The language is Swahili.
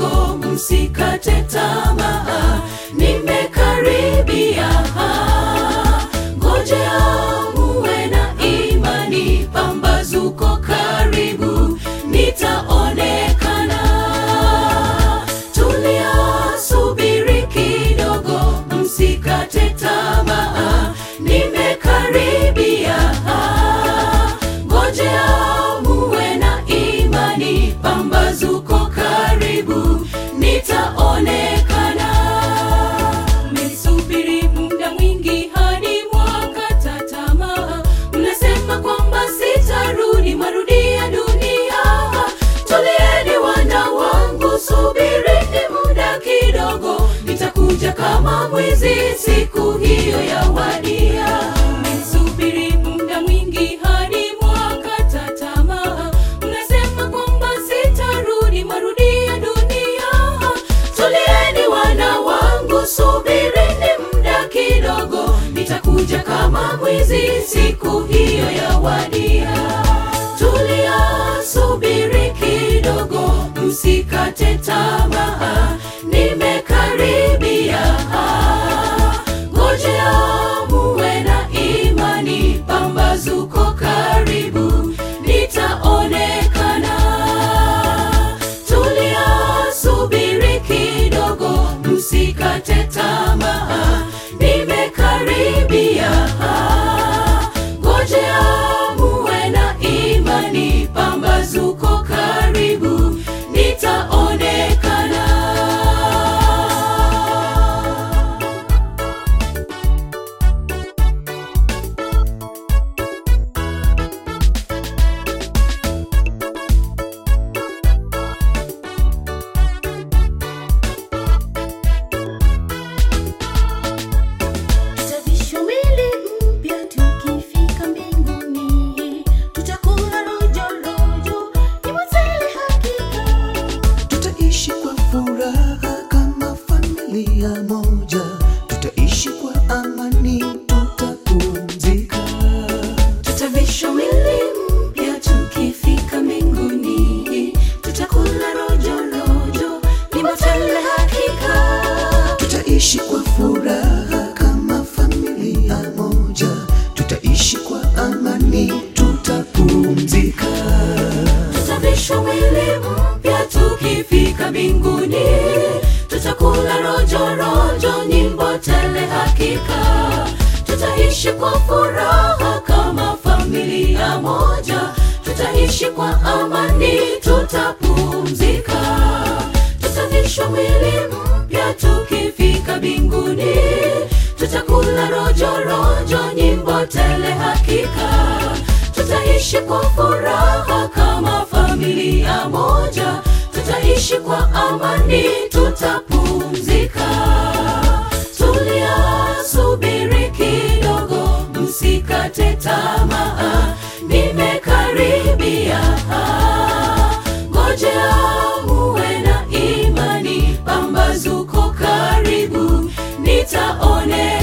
kidogo, msikate tamaa, nimekaribia. Ngojea muwe na imani, pambazuko karibu, nitaonekana. Tulia, subiri kidogo, msikate tamaa, nimekaribia. Ngojea muwe na imani, pambazuko karibu, nitaonekana. Mmesubiri muda mwingi hadi mwakata tamaa, mnasema kwamba sitarudi, marudia dunia. Tulieni wana wangu, subirini muda kidogo, nitakuja kama mwizi, siku hiyo yawadia. Mmesubiri muda mwingi hadi mwakata tamaa, mnasema kwamba sitarudi, marudia dunia. Tulieni wana wangu, subirini muda kidogo, nitakuja kama mwizi, siku hiyo yawadia. Tulia, subiri kidogo, msikate tamaa, nimekaribia. Ngojea muwe na imani, pambazuko karibu, nitaonekana. Tulia, subiri kidogo, msikate tamaa, nimekaribia. Ngojea muwe na imani, pambazuko karibu, nitaonekana. Tutavishwa mwili mpya tukifika mbinguni, tutakula rojo rojo, ni matele hakika. Tutaishi kwa furaha kama familia moja, tutaishi kwa amani, tutapumzika. Tutavishwa mwili mpya tukifika mbinguni, tutakula rojo rojo, ni matele hakika. Tutaishi kwa furaha kama familia moja, tutaishi kwa amani, tutapumzika. Tutavishwa mwili mpya tukifika mbinguni, tutakula rojo rojo, nyimbo tele hakika. Tutaishi kwa furaha kama familia moja, tutaishi kwa amani, tutapumzika. Tutavishwa mwili mpya tukifika mbinguni, tutakula rojo rojo, nyimbo tele hakika tutaishi kwa furaha kama familia moja, tutaishi kwa amani, tutapumzika. Tulia, subiri kidogo, msikate tamaa, nimekaribia. Ngojea muwe na imani, pambazuko karibu, nitaone